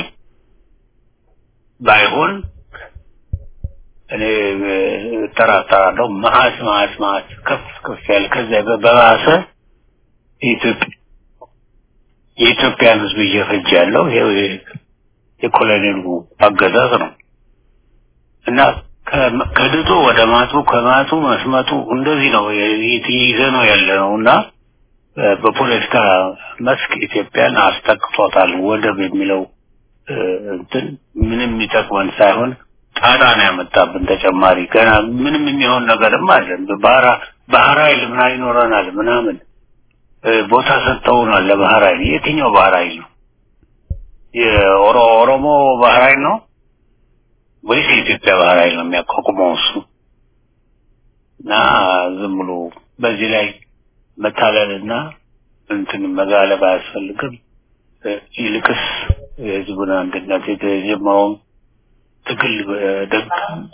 ባይሆን እኔ እጠራጠራለሁ። መዓት መዓት መዓት ከፍ ከፍ ያለ ከዚያ በባሰ የኢትዮጵያ የኢትዮጵያን ሕዝብ እየፈጀ ያለው ይሄው የኮሎኔሉ አገዛዝ ነው እና ከ- ከድጡ ወደ ማጡ ከማጡ መስመጡ እንደዚህ ነው ይዘ ነው ያለ ነው እና እ፣ በፖለቲካ መስክ ኢትዮጵያን አስጠቅቷታል። ወደብ የሚለው እ፣ እንትን ምንም የሚጠቅመን ሳይሆን ጣጣ ነው ያመጣብን ተጨማሪ ገና ምንም የሚሆን ነገርም አለን። ባህራ ባህር ኃይል ምን ይኖረናል ምናምን እ፣ ቦታ ሰጥተውናል ለባህር ኃይል። የትኛው ባህር ኃይል ነው? የኦሮ ኦሮሞ ባህር ኃይል ነው ወይስ የኢትዮጵያ ባህር ኃይል ነው የሚያቋቁመው እሱ? እና ዝም ብሎ በዚህ ላይ መታለልና እንትን መጋለብ አያስፈልግም። እ፣ ይልቅስ የህዝቡን አንድነት የተጀመረውን ትግል ደግ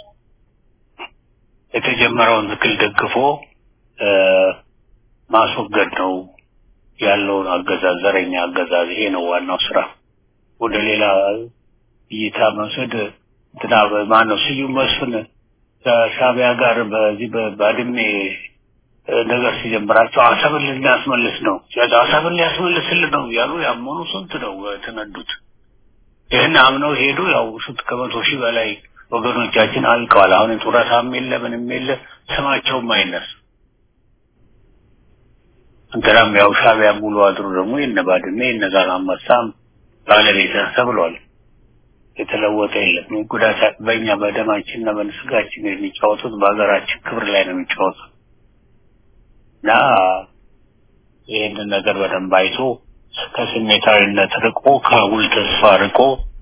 የተጀመረውን ትግል ደግፎ እ፣ ማስወገድ ነው ያለውን አገዛዝ፣ ዘረኛ አገዛዝ። ይሄ ነው ዋናው ስራ። ወደ ሌላ እይታ መውሰድ እንትና ማን ነው ስዩም መስፍን ከሻዕቢያ ጋር በዚህ በባድሜ እ፣ ነገር ሲጀምራቸው አሰብን ልናስመልስ ነው አሰብን ሊያስመልስልን ነው እያሉ ያመኑ ስንት ነው የተነዱት። ይህን አምነው ሄዱ። ያው ስንት ከመቶ ሺህ በላይ ወገኖቻችን አልቀዋል። አሁን ጡረታም የለ ምንም የለ ስማቸውም አይነስ እንትናም ያው ሻዕቢያ ሙሉ አድሩ ደግሞ የነ ባድሜ የነ ዛላንበሳም ባለቤት ነህ ተብሏል። የተለወጠ የለም። ጉዳት በእኛ በደማችንና በስጋችን የሚጫወቱት በሀገራችን ክብር ላይ ነው የሚጫወቱት እና ይህንን ነገር በደንብ አይቶ ከስሜታዊነት ርቆ ከአጉል ተስፋ ርቆ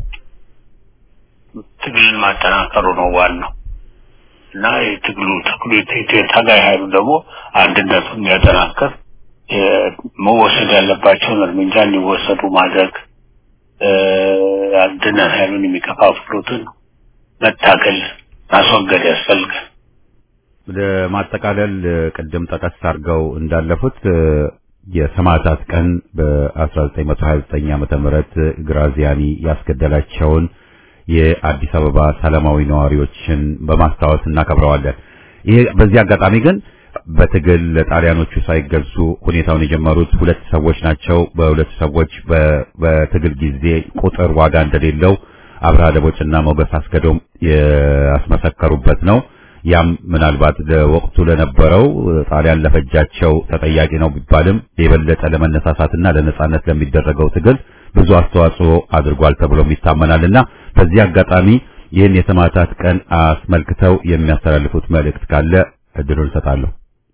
ትግልን ማጠናከሩ ነው ዋናው እና የትግሉ ትግሉ ታጋይ ኃይሉ ደግሞ አንድነቱን የሚያጠናክር የ- መወሰድ ያለባቸውን እርምጃ እንዲወሰዱ ማድረግ እ፣ አንድነት ኃይሉን የሚከፋፍሉትን መታገል ማስወገድ ያስፈልጋል። ወደ ማጠቃለል እ፣ ቅድም ጠቀስ አድርገው እንዳለፉት እ፣ የሰማዕታት ቀን በ1929 ዓመተ ምህረት ግራዚያኒ ያስገደላቸውን የአዲስ አበባ ሰላማዊ ነዋሪዎችን በማስታወስ እናከብረዋለን። ይሄ በዚህ አጋጣሚ ግን በትግል ለጣሊያኖቹ ሳይገዙ ሁኔታውን የጀመሩት ሁለት ሰዎች ናቸው። በሁለት ሰዎች በ- በትግል ጊዜ ቁጥር ዋጋ እንደሌለው አብርሃ ደቦጭና ሞገስ አስገዶም ያስመሰከሩበት ነው። ያም ምናልባት ለወቅቱ ለነበረው ጣሊያን ለፈጃቸው ተጠያቂ ነው ቢባልም የበለጠ ለመነሳሳትና ለነጻነት ለሚደረገው ትግል ብዙ አስተዋጽኦ አድርጓል ተብሎም ይታመናልና በዚህ አጋጣሚ ይህን የሰማዕታት ቀን አስመልክተው የሚያስተላልፉት መልእክት ካለ እድሉን እሰጣለሁ።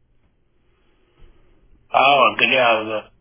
አዎ እንግዲህ ያው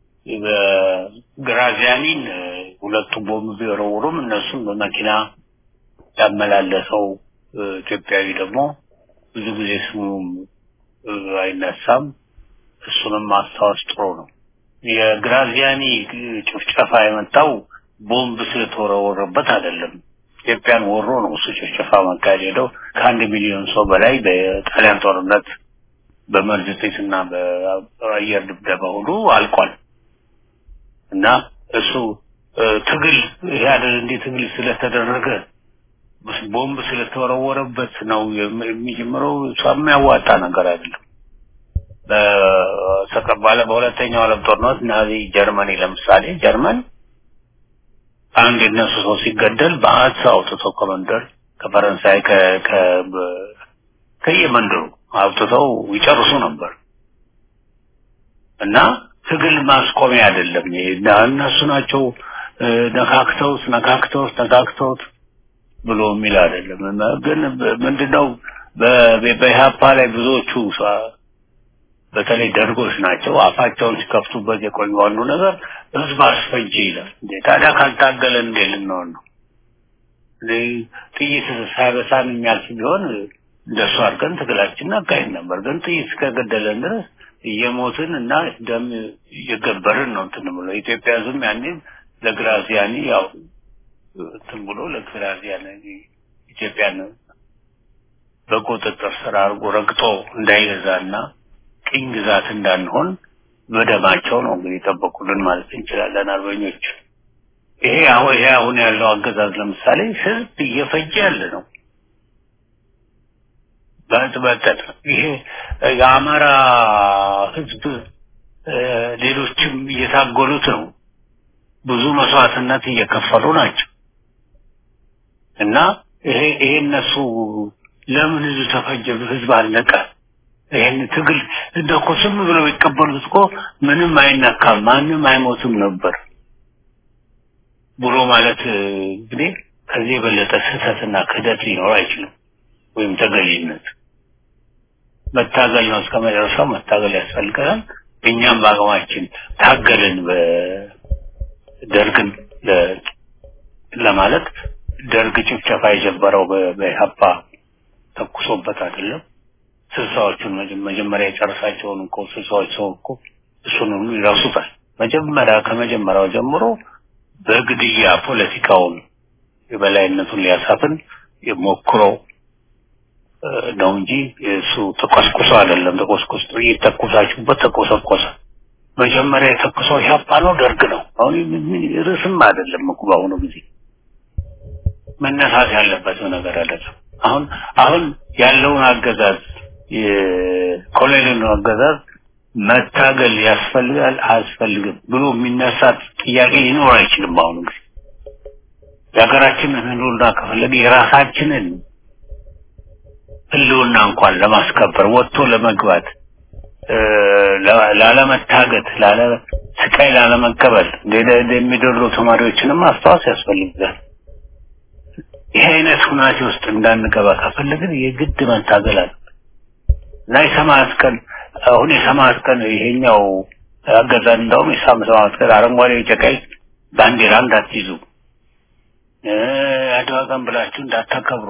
በግራዚያኒን ሁለቱ ቦምብ ቢወረውሩም እነሱም በመኪና ያመላለሰው እ፣ ኢትዮጵያዊ ደግሞ ብዙ ጊዜ ስሙም እ፣ አይነሳም። እሱንም ማስታወስ ጥሩ ነው። የግራዚያኒ ጭፍጨፋ የመጣው ቦምብ ስለተወረወረበት አይደለም። ኢትዮጵያን ወሮ ነው እሱ ጭፍጨፋ መካሄድ ሄደው ከአንድ ሚሊዮን ሰው በላይ በጣሊያን ጦርነት በመርዝ ጥይትና በአየር ድብደባ ሁሉ አልቋል እና እሱ እ፣ ትግል ይሄ አይደል እንዴ ትግል ስለተደረገ ቦምብ ስለተወረወረበት ነው የም- የሚጀምረው እሷ የሚያዋጣ ነገር አይደለም። በተቀባለ በሁለተኛው ዓለም ጦርነት ናዚ ጀርመኒ ለምሳሌ ጀርመን አንድ የነሱ ሰው ሲገደል በአት አውጥተው ከመንደር ከፈረንሳይ ከ ከ በ- ከየመንደሩ አውጥተው ይጨርሱ ነበር እና ትግል ማስቆሚያ አይደለም። ይሄ እና እነሱ ናቸው እ፣ ነካክተውት ነካክተውት ነካክተውት ብሎ የሚል አይደለም። እና ግን በ- ምንድነው በ- በኢህአፓ ላይ ብዙዎቹ ሰ- በተለይ ደርጎች ናቸው አፋቸውን ሲከፍቱበት የቆዩ አንዱ ነገር ህዝብ አስፈጅ ይላል። እንዴ ታዲያ ካልታገለ እንዴ ልንሆን ነው? እንዴ ጥይት ሳይበሳን የሚያልፍ ቢሆን እንደሱ አድርገን ትግላችን አካሄድ ነበር። ግን ጥይት እስከገደለን ድረስ እየሞትን እና ደም እየገበርን ነው እንትን ብሎ ኢትዮጵያ ዝም ያኔ ለግራዚያኒ ያው እንትን ብሎ ለግራዚያኒ ኢትዮጵያን በቁጥጥር ስር አድርጎ ረግጦ እንዳይገዛና ቅኝ ግዛት እንዳንሆን በደማቸው ነው እንግዲህ የጠበቁልን ማለት እንችላለን አርበኞች። ይሄ አሁን ይሄ አሁን ያለው አገዛዝ ለምሳሌ ህዝብ እየፈጀ ያለ ነው። በጥበጠት ይሄ የአማራ ህዝብ እ፣ ሌሎችም እየታገሉት ነው። ብዙ መስዋዕትነት እየከፈሉ ናቸው እና ይሄ ይሄ እነሱ ለምን ህዝብ ተፈጀ? ህዝብ አለቀ። ይህን ትግል እንደ እኮ ዝም ብለው ይቀበሉት እኮ ምንም አይነካም፣ ማንም አይሞትም ነበር ብሎ ማለት እንግዲህ ከዚህ የበለጠ ስህተትና ክህደት ሊኖር አይችልም። ወይም ተገዥነት መታገል ነው። እስከ መጨረሻው መታገል ያስፈልገናል። እኛም በአቅማችን ታገልን በደርግን ለ- ለማለት ደርግ ጭፍጨፋ የጀመረው በ- በኢህአፓ ተኩሶበት አይደለም። ስልሳዎቹን መጀ- መጀመሪያ የጨረሳቸውን እኮ ስልሳዎች ሰው እኮ እሱን ሁሉ ይረሱታል። መጀመሪያ ከመጀመሪያው ጀምሮ በግድያ ፖለቲካውን የበላይነቱን ሊያሳፍን ሞክሮ እ፣ ነው እንጂ እሱ ተቆስቁሶ አይደለም። ተቆስቁሶ ጥይት ተኩሳችሁበት ተቆሰቆሰ። መጀመሪያ የተኩሰው ኢህአፓ ነው ደርግ ነው። አሁን ምን- ምን- ርዕስም አይደለም እኮ በአሁኑ ጊዜ መነሳት ያለበት ነገር አይደለም። አሁን አሁን ያለውን አገዛዝ የኮሎኔልን አገዛዝ መታገል ያስፈልጋል አያስፈልግም ብሎ የሚነሳ ጥያቄ ሊኖር አይችልም። በአሁኑ ጊዜ የሀገራችንን ህልውና ከፈለገ የራሳችንን ህልውና እንኳን ለማስከበር ወጥቶ ለመግባት እ፣ ላ- ላለመታገት ላለ ስቃይ ላለመቀበል እንደ- እንደሚደሉ ተማሪዎችንም ማስታወስ ያስፈልጋል። ይህ አይነት ሁናቴ ውስጥ እንዳንገባ ከፈለግን የግድ መታገል አለ እና የሰማዕት ቀን አሁን የሰማዕት ቀን ይሄኛው አገዛዝ እንደውም የሰማዕት ቀን አረንጓዴ ቢጫ ቀይ ባንዲራ እንዳትይዙ እ፣ አድዋ ቀን ብላችሁ እንዳታከብሩ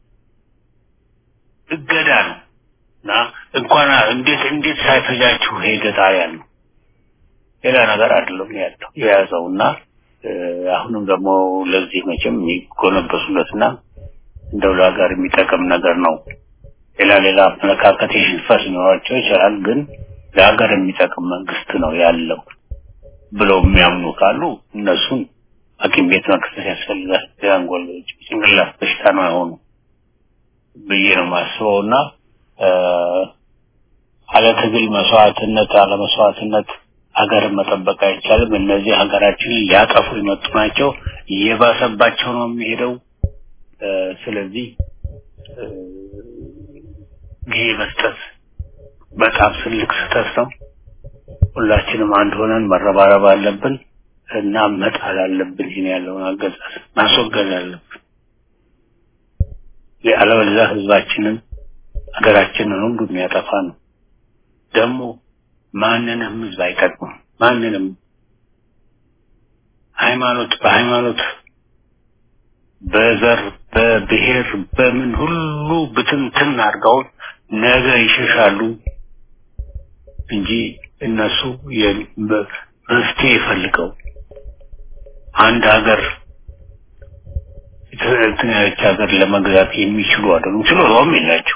እገዳ ነው እና እንኳን እንዴት እንዴት ሳይፈጃችሁ ሄደ ጣሊያን ነው ሌላ ነገር አይደለም ያለው የያዘው እና እ፣ አሁንም ደግሞ ለዚህ መቼም የሚጎነበሱለትና እንደው ለሀገር የሚጠቅም ነገር ነው። ሌላ ሌላ አመለካከት የሽንፈት ሊኖራቸው ይችላል፣ ግን ለሀገር የሚጠቅም መንግስት ነው ያለው ብለው የሚያምኑ ካሉ እነሱን ሐኪም ቤት መክሰስ ያስፈልጋል። የአንጎል ጭንቅላት በሽታ ነው አይሆኑ ብዬ ነው የማስበው እና እ፣ አለ ትግል መስዋዕትነት አለ መስዋዕትነት ሀገርን መጠበቅ አይቻልም። እነዚህ ሀገራችንን ሊያጠፉ የመጡ ናቸው። እየባሰባቸው ነው የሚሄደው። እ፣ ስለዚህ እ፣ ጊዜ መስጠት በጣም ትልቅ ስህተት ነው። ሁላችንም አንድ ሆነን መረባረብ አለብን እና መጣል አለብን። ይህን ያለውን አገዛዝ ማስወገድ አለብን። አለበለዚያ ህዝባችንን ሀገራችንን ሁሉ የሚያጠፋ ነው። ደግሞ ማንንም ህዝብ አይጠቅምም። ማንንም ሃይማኖት በሃይማኖት በዘር በብሔር በምን ሁሉ ብትንትን አድርገው ነገ ይሸሻሉ እንጂ እነሱ የ- በ- መፍትሄ ፈልገው አንድ ሀገር እንትን ያለች ሀገር ለመግዛት የሚችሉ አይደሉም። ችሎታውም የላቸው።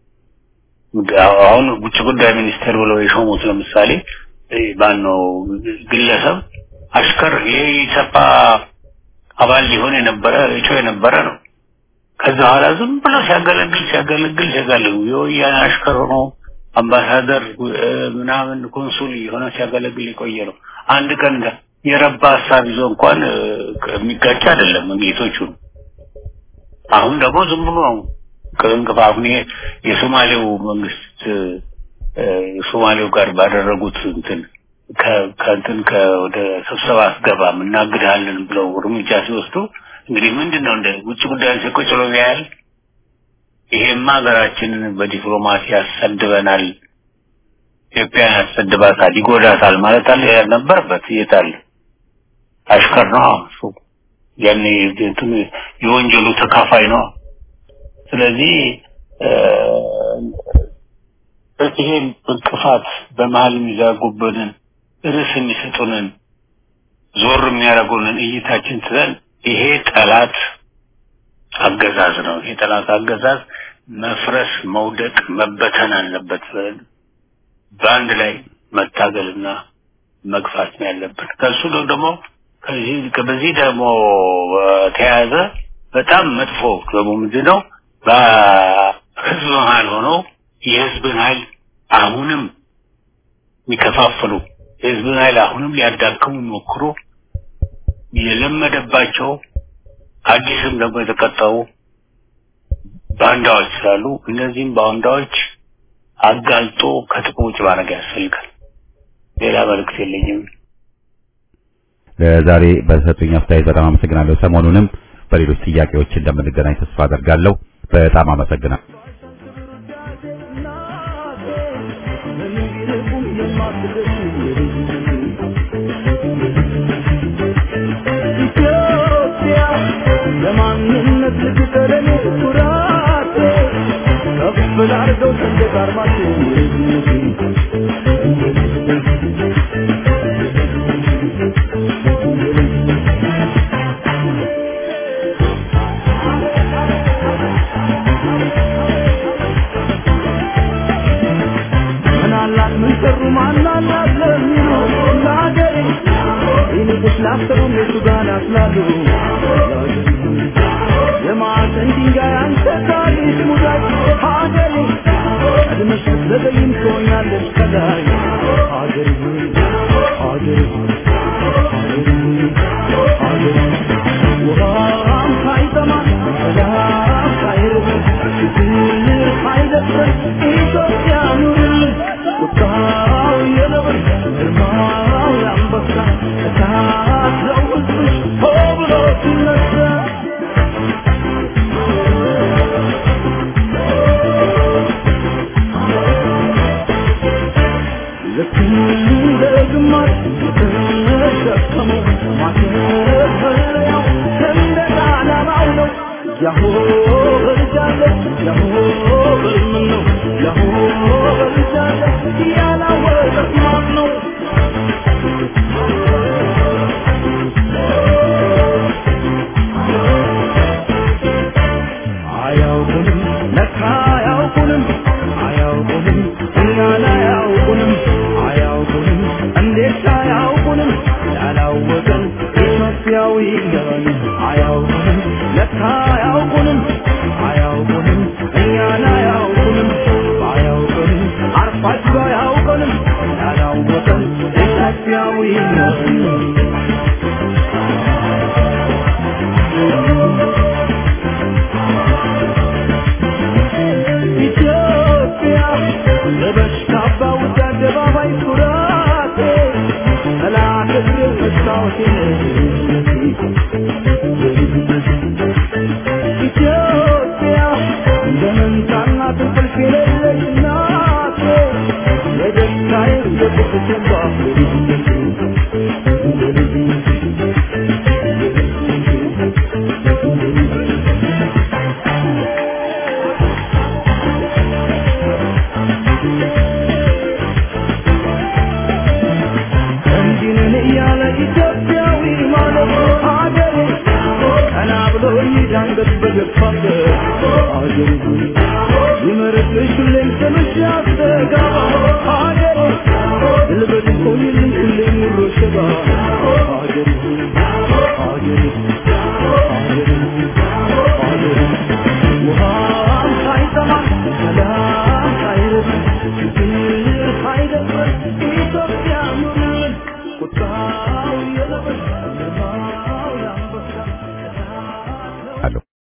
አሁን ውጭ ጉዳይ ሚኒስቴር ብለው የሾሙት ለምሳሌ ባነው ግለሰብ አሽከር የኢሰፓ አባል ሊሆን የነበረ እጩ የነበረ ነው። ከዛ በኋላ ዝም ብሎ ሲያገለግል ሲያገለግል ሲያገለግል የወያኔ አሽከር ሆኖ አምባሳደር እ፣ ምናምን ኮንሱል የሆነ ሲያገለግል የቆየ ነው። አንድ ቀን እንደ የረባ ሀሳብ ይዞ እንኳን እ፣ የሚጋጭ አይደለም ጌቶቹ አሁን ደግሞ ዝም ብሎ ነው ቅርንቅፍ አሁን ይሄ የሶማሌው መንግስት እ፣ ሶማሌው ጋር ባደረጉት እንትን ከ- ከእንትን ከወደ ስብሰባ አስገባም እናግድሃለን ብለው እርምጃ ሲወስዱ እንግዲህ ምንድን ነው እንደ ውጭ ጉዳይ ቁጭ ብሎ ያያል። ይሄማ ሀገራችንን በዲፕሎማሲ ያሰድበናል፣ ኢትዮጵያን ያሰድባታል፣ ይጎዳታል ማለት አለ ነበረበት። የታለ አሽከር ነው እሱ ያኔ እንትኑ የወንጀሉ ተካፋይ ነው። ስለዚህ እ፣ ይሄ እንቅፋት በመሀል የሚዘጉብንን ርዕስ የሚሰጡንን ዞር የሚያደርጉንን እይታችን ትተን ይሄ ጠላት አገዛዝ ነው። ይሄ ጠላት አገዛዝ መፍረስ፣ መውደቅ፣ መበተን አለበት። በአንድ ላይ መታገልና መግፋት ነው ያለብን። ከሱ ደግሞ ከዚህ በዚህ ደግሞ ተያያዘ በጣም መጥፎ ደግሞ ምንድን ነው በህዝብ መሀል ሆነው የህዝብን ኃይል አሁንም የሚከፋፍሉ የህዝብን ኃይል አሁንም ሊያዳክሙ ሞክሮ የለመደባቸው አዲስም ደግሞ የተቀጠው ባንዳዎች ስላሉ እነዚህም ባንዳዎች አጋልጦ ከጥቅም ውጭ ማድረግ ያስፈልጋል። ሌላ መልእክት የለኝም። ለዛሬ በሰጡኝ አስተያየት በጣም አመሰግናለሁ። ሰሞኑንም በሌሎች ጥያቄዎች እንደምንገናኝ ተስፋ አደርጋለሁ። በጣም አመሰግናለሁ። ኢትዮጵያ ለማንነት ልትጠለኝ ኩራቴ ከፍ ላርገው ሰንደቅ ዓርማችን ምናላት ምን ሰሩ ማናላት ለሚሉ ለሀገሬ ይልቁስ ላሰሩም የቱ ጋር ናስላሉ የማዕዘን ድንጋይ አንተ ታሪክ ሙዳይ ሀገሬ ቀድመሽ ብትዘገይም ትሆኛለሽ ከላይ ሀገሬ ሆይ ሀገሬ ሆይ ሀገሬ ሆይ ሀገሬ ውሃም ሳይጠማ ሰላም ሳይርብ ፍቅር ሳይደፍር ኢትዮጵያ ኑርልን ቁጣው የነብር ግርማው የአንበሳ እሳት ነው ሕዝብሽ ሆ ብሎ ሲነሳ ልክ እንደ ግማሽ የተሸከመው ማሰፈሪያው ሰንደቅ ዓላማው ነው። ያሆ በልጃለ ያሆ በልምን ነው ያሆ በልጃለ ያላወቀት ማን ነው? አያውቁንም ለካ አያውቁንም አያውቁንም እኛን አያውቁንም አያውቁንም እንዴት አያውቁንም ያላወቀን ኢትዮጵያዊ ነን አያውቁንም ለካ አያውቁንም አያውቁንም እኛን አያውቁንም አያውቁንም አርፋችሁ አያውቁንም ያላወቀን ኢትዮጵያዊ ነን ኢትዮጵያ ለበሽታ ባውድ አደባባይ ኩራቴ ጠላት እግር መስታወቴ ኢትዮጵያ እንደ መንታና እንቅልፍ የሌለሽ እናቴ የደስታዬ የቁጥቴ እንዲንን እያለ ኢትዮጵያዊ ማለት ሀገሬ ቀና ብሎ ይዳንገት በገፋበት ሀገሬ ሆይ ይመርጥሽ ሁሌም ስምሽ ያስተጋባ ሀገሬ ድል በድል ሆይልኝ ሁሌም ሙሉ ሽባ ሀገሬ ሆይ